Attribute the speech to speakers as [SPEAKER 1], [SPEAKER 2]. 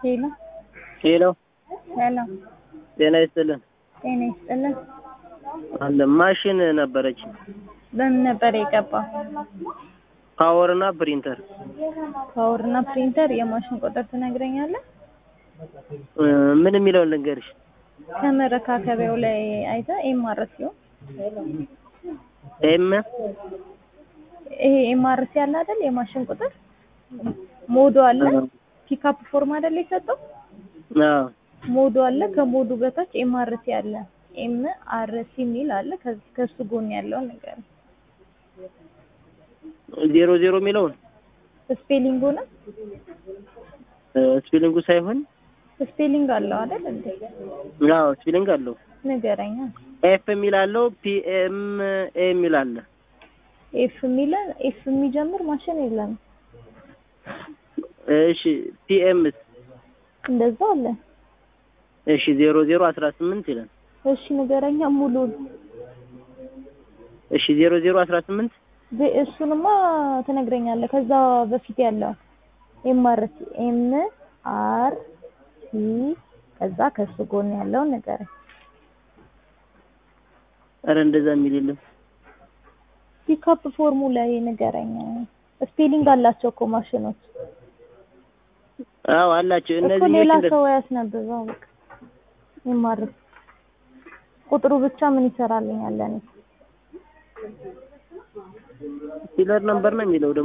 [SPEAKER 1] ሄሎ
[SPEAKER 2] ሄሎ
[SPEAKER 1] ሄሎ፣
[SPEAKER 2] ጤና ይስጥልን።
[SPEAKER 1] ጤና ይስጥልን።
[SPEAKER 2] አለ ማሽን ነበረች
[SPEAKER 1] በምን ነበር የገባው?
[SPEAKER 2] ፓወር እና ፕሪንተር
[SPEAKER 1] ፓወር እና ፕሪንተር የማሽን ቁጥር ትነግረኛለህ?
[SPEAKER 2] እ ምን የሚለውን ልንገርሽ?
[SPEAKER 1] ከመረካከቢያው ላይ አይተህ ኤምአርሲ
[SPEAKER 2] ኤም
[SPEAKER 1] ይሄ ኤምአርሲ አለ አይደል? የማሽን ቁጥር ሞዶ አለ። ፒካፕ ፎርም አይደል የሰጠው?
[SPEAKER 2] አዎ
[SPEAKER 1] ሞዶ አለ። ከሞዱ በታች ኤምአርሲ አለ። ኤም አር ሲ የሚል አለ። ከዚህ ከሱ ጎን ያለውን ነገር
[SPEAKER 2] ዜሮ ዜሮ የሚለውን
[SPEAKER 1] ስፔሊንጉ ነው።
[SPEAKER 2] እ ስፔሊንጉ ሳይሆን
[SPEAKER 1] ስፔሊንግ አለው አይደል እንዴ?
[SPEAKER 2] አዎ ስፔሊንግ አለው።
[SPEAKER 1] ንገረኛ።
[SPEAKER 2] ኤፍ የሚል አለው። ፒ ኤም ኤ የሚል አለ።
[SPEAKER 1] ኤፍ የሚለ ኤፍ የሚጀምር ማሽን የለም።
[SPEAKER 2] እሺ ፒ ኤም
[SPEAKER 1] እንደዛ አለ።
[SPEAKER 2] እሺ ዜሮ ዜሮ አስራ ስምንት ይላል።
[SPEAKER 1] እሺ ንገረኛ ሙሉን።
[SPEAKER 2] እሺ ዜሮ ዜሮ አስራ ስምንት
[SPEAKER 1] ዜ- እሱንማ ትነግረኛለህ። ከዛ በፊት ያለው ኤምአርሲ ኤም አር ሲ ከዛ ከሱ ጎን ያለውን ንገረኝ።
[SPEAKER 2] ኧረ እንደዛ የሚል የለም።
[SPEAKER 1] ፒካፕ ፎርሙ ላይ ንገረኝ። ስፔሊንግ አላቸው እኮ ማሽኖች
[SPEAKER 2] አዎ አላቸው
[SPEAKER 1] እኮ
[SPEAKER 2] እነዚህ
[SPEAKER 1] ሌላ ሰው ያስነብበው። በቃ ኤምአርሲ ቁጥሩ ብቻ ምን ይሰራልኛል ለኔ?
[SPEAKER 2] ሲለር ነምበር ነው የሚለው ደግሞ